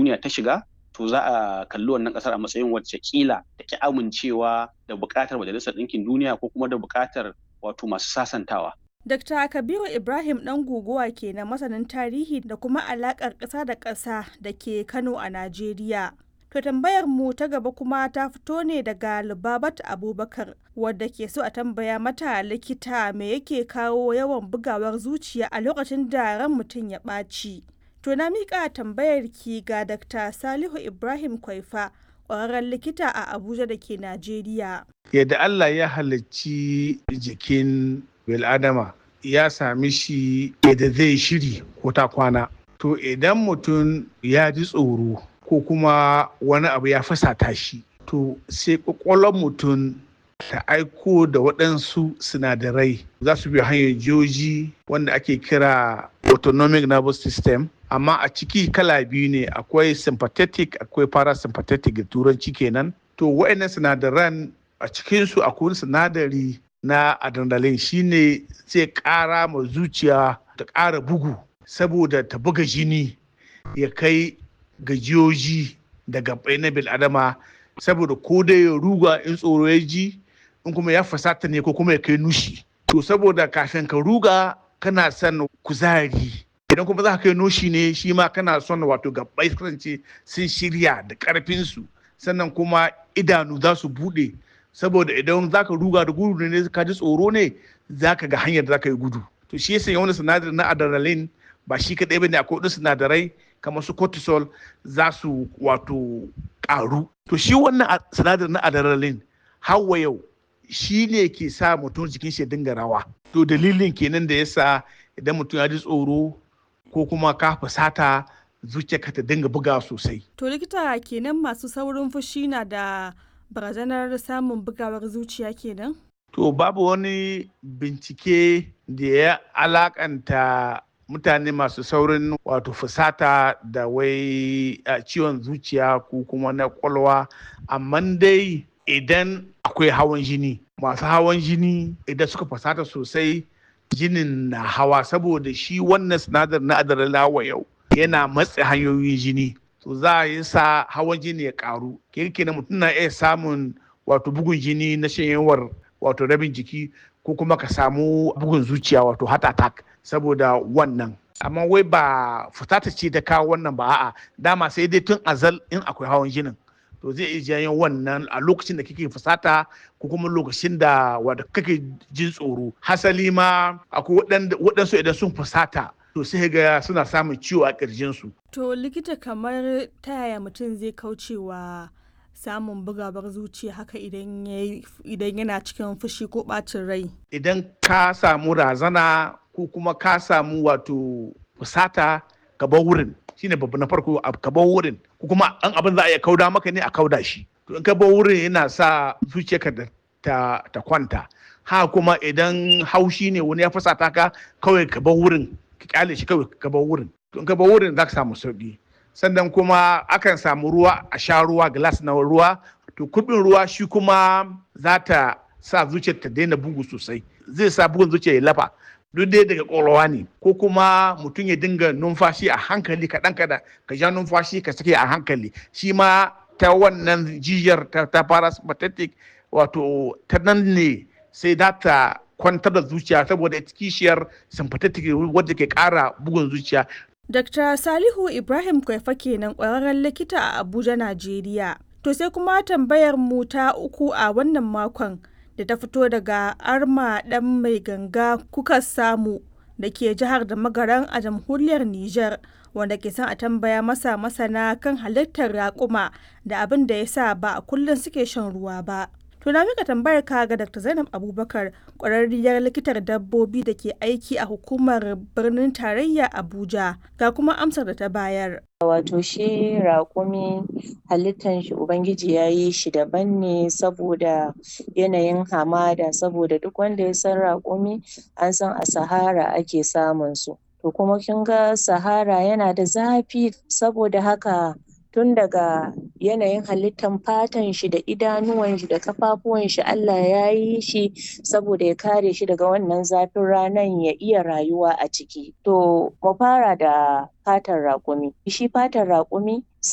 duniya ta shiga to za a kalli wannan kasar a matsayin wacce kila da ki amincewa da buƙatar majalisar ɗinkin duniya ko kuma da buƙatar wato masu sasantawa Dr. Kabiru Ibrahim ɗan guguwa ke na masanin tarihi da kuma alaƙar ƙasa da ƙasa da ke Kano a Najeriya. To tambayar mu ta gaba kuma ta fito ne daga Lubabat Abubakar wadda ke so a tambaya mata likita me yake kawo yawan bugawar zuciya a lokacin da ran mutum ya ɓaci. To na miƙa tambayar ki ga Dr. Salihu Ibrahim Kwaifa ƙwararren likita a Abuja da ke Najeriya. Yadda Allah ya halicci jikin bil'adama ya sami shi yadda zai shiri ko ta kwana. To idan mutum ya ji tsoro ko kuma wani abu ya fasata shi to sai kwakwalwar mutum ta aiko da waɗansu sinadarai za su bi hanyar joji wanda ake kira autonomic nervous system amma a ciki kala biyu ne akwai sympathetic akwai parasympathetic da turanci kenan to waɗannan sinadaran a cikinsu akwai sinadari na adrenaline shine zai ƙara ma zuciya ta ƙara bugu saboda ta buga jini ya kai gajiyoji da gabai na bil'adama saboda ko dai ya ruga in tsoro ya ji in kuma ya fasata ne ko kuma ya kai nushi to saboda kafin ka ruga kana son kuzari idan kuma za ka kai nushi ne shi ma kana son wato gabai kasance sun shirya da karfinsu sannan kuma idanu za su bude saboda idan za ka ruga da gudu ne ka ji tsoro ne za ka ga hanyar da za ka yi gudu to shi yasa wani sinadari na adrenaline ba shi kaɗai ba ne akwai wasu sinadarai kamar su cortisol za su wato ƙaru to shi wannan sinadarin na adrenaline hawa yau shi ne ke sa mutum jikin shi dinga rawa to dalilin kenan da yasa idan mutum ya ji tsoro ko kuma ka fusata zuciyarka ta dinga buga sosai To likita kenan masu saurin fushi na da barazanar samun bugawar zuciya kenan? to babu wani bincike da ya alakanta mutane masu saurin wato fusata da wai ciwon zuciya ko kuma na kwalwa amma dai idan akwai hawan jini masu hawan jini idan suka fusata sosai jinin na hawa saboda shi wannan sinadar na adrenaline yau yana matse hanyoyin jini to za a yi sa hawan jini ya karu kirki na mutum na iya samun wato bugun jini na shanyewar wato rabin jiki ko kuma ka samu bugun zuciya wato heart attack saboda wannan amma wai ba fusata ce ta kawo wannan ba a'a dama sai dai tun azal in akwai hawan jinin to zai iya janyo wannan a lokacin da kake fusata ko kuma lokacin da wanda kake jin tsoro hasali ma akwai waɗansu idan sun fusata to sai ga suna samun ciwo a ƙirjinsu. To likita kamar ta yaya mutum zai kaucewa samun bugawar zuciya haka idan yana cikin fushi ko ɓacin rai? Idan ka samu razana ko kuma ka samu wato fusata ka bar wurin shine babu na farko ka bar wurin ko kuma an abin za a iya kauda maka ne a kauda shi to in ka bar wurin yana sa zuciyarka ta, ta kwanta ha kuma idan haushi ne wani ya fusata ka kawai ka bar wurin ka kyale shi kawai ka bar wurin to in ka bar wurin za ka samu sauki sannan kuma akan samu ruwa a sha ruwa glass na ruwa to kuɗin ruwa shi kuma za ta sa zuciyar ta daina bugu sosai zai sa bugun zuciya ya lafa duk dai daga ƙwaƙwalwa ne ko kuma mutum ya dinga numfashi a hankali kaɗan kaɗan ka ja numfashi ka sake a hankali shi ma ta wannan jijiyar ta, ta parasympathetic wato ta nan ne sai za ta kwantar da zuciya saboda kishiyar sympathetic wadda ke ƙara bugun zuciya Dr. Salihu Ibrahim Kwaifa kenan ƙwararren likita a Abuja, Najeriya. To sai kuma tambayar mu ta uku a wannan makon da ta fito daga Arma ɗan mai ganga kuka samu da ke jihar da magaran a jamhuriyar Nijar wanda ke son a tambaya masa masana kan halittar raƙuma da abin da ya sa ba a kullum suke shan ruwa ba. To na mika tambayar ka ga Dr. Zainab Abubakar ƙwararriyar likitar dabbobi da ke aiki a hukumar birnin tarayya Abuja ga kuma amsar da ta bayar. Wato shi raƙumi halittan shi Ubangiji ya yi shi daban ne saboda yanayin hamada saboda duk wanda ya san raƙumi an san a Sahara ake samun su. To kuma kin ga Sahara yana da zafi saboda haka tun daga yanayin halittan fatan shi da idanuwan shi da kafafuwan shi Allah ya yi shi saboda ya kare shi daga wannan zafin ranan ya iya rayuwa a ciki to mu fara da fatan raƙumi shi fatan raƙumi